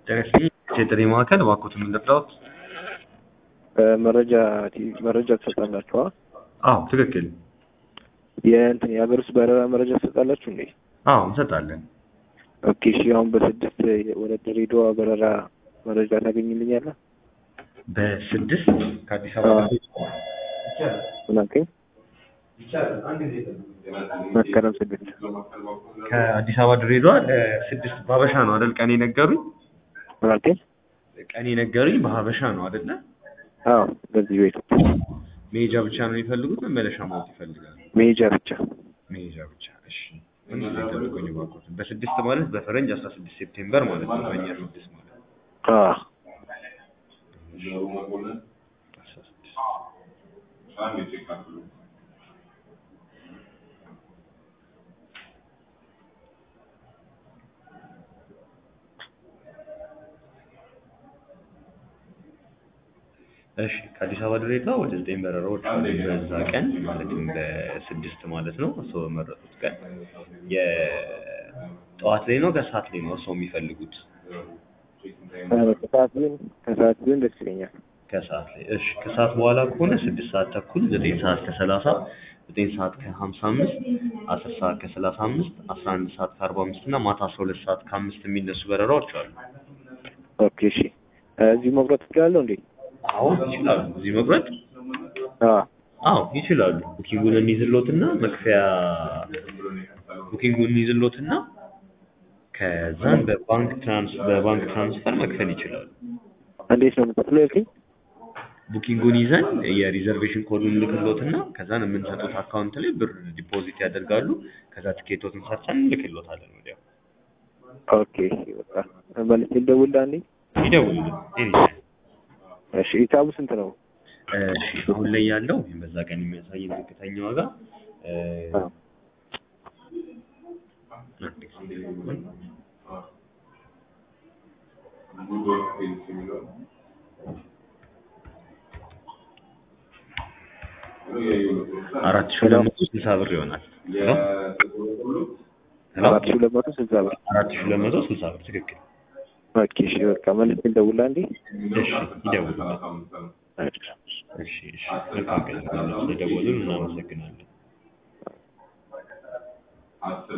ጤና የጥሪ ማዕከል እባክዎትን ምን ልርዳዎት? መረጃ መረጃ ትሰጣላችሁ? አዎ ትክክል። የእንትን የሀገር ውስጥ በረራ መረጃ ትሰጣላችሁ እንዴ? አዎ እንሰጣለን። ኦኬ እሺ። አሁን በስድስት ወደ ድሬዳዋ በረራ መረጃ ታገኝልኛለህ? በስድስት ከአዲስ አበባ ምን አልከኝ? መስከረም ስድስት ከአዲስ አበባ ድሬዳዋ ለስድስት በሀበሻ ነው አይደል? ቀን የነገሩኝ ምን አልከኝ? ቀን የነገሩኝ በሀበሻ ነው አይደለ? አዎ በዚህ ቤት መሄጃ ብቻ ነው የሚፈልጉት? መመለሻ ማወቅ ይፈልጋሉ? መሄጃ ብቻ። መሄጃ ብቻ። እሺ ምን ጊዜ ጠብቁኝ እባክዎትን። በስድስት ማለት በፈረንጅ አስራ ስድስት ሴፕቴምበር ማለት ነው። በእኛ ስድስት ማለት አዎ አስራ ስድስት እሺ ከአዲስ አበባ ድሬዳዋ ወደ ዘጠኝ በረራዎች አሉ በዛ ቀን ማለትም በስድስት ማለት ነው። እርስዎ በመረጡት ቀን የጠዋት ላይ ነው ከሰዓት ላይ ነው እርስዎ የሚፈልጉት? ከሰዓት ቢሆን ከሰዓት ቢሆን ደስ ይለኛል። ከሰዓት ላይ እሺ። ከሰዓት በኋላ ከሆነ ስድስት ሰዓት ተኩል፣ ዘጠኝ ሰዓት ከሰላሳ ዘጠኝ ሰዓት ከሀምሳ አምስት አስር ሰዓት ከሰላሳ አምስት አስራ አንድ ሰዓት ከአርባ አምስት እና ማታ አስራ ሁለት ሰዓት ከአምስት የሚነሱ በረራዎች አሉ። ኦኬ እሺ። እዚሁ መቁረጥ እችላለሁ እንዴ? አዎ ይችላሉ። እዚህ መቁረጥ አዎ አዎ ይችላሉ። ቡኪንጉን እንይዝሎትና መክፈያ ቡኪንጉን እንይዝሎትና ከዛን በባንክ ትራንስ በባንክ ትራንስፈር መክፈል ይችላሉ። እንዴት ነው የምከፍለው ያልከኝ? ቡኪንጉን ይዘን የሪዘርቬሽን ኮዱን እንልክሎትና ከዛን የምንሰጡት አካውንት ላይ ብር ዲፖዚት ያደርጋሉ። ከዛ ትኬቶትን ሰርተን እንልክሎታለን ወዲያው። ኦኬ እሺ በቃ መልሼ ልደውልልህ አንዴ። ይደውሉልን ኤኒታይም። እሺ ሂሳቡ ስንት ነው? እሺ አሁን ላይ ያለው በዛ ቀን የሚያሳየን ዝቅተኛ ዋጋ እ አዎ አንድ ጊዜ አራት ሺህ ሁለት መቶ ስልሳ ብር ይሆናል። ሄሎ ሄሎ አራት ሺህ ሁለት መቶ ስልሳ ብር። አራት ሺህ ሁለት መቶ ስልሳ ብር ትክክል። ኦኬ እሺ በቃ መልሼ ልደውልልህ አንዴ። እሺ ይደውሉልን። እሺ። እሺ እሺ መልካም ቀን። ስለደወሉን እናመሰግናለን።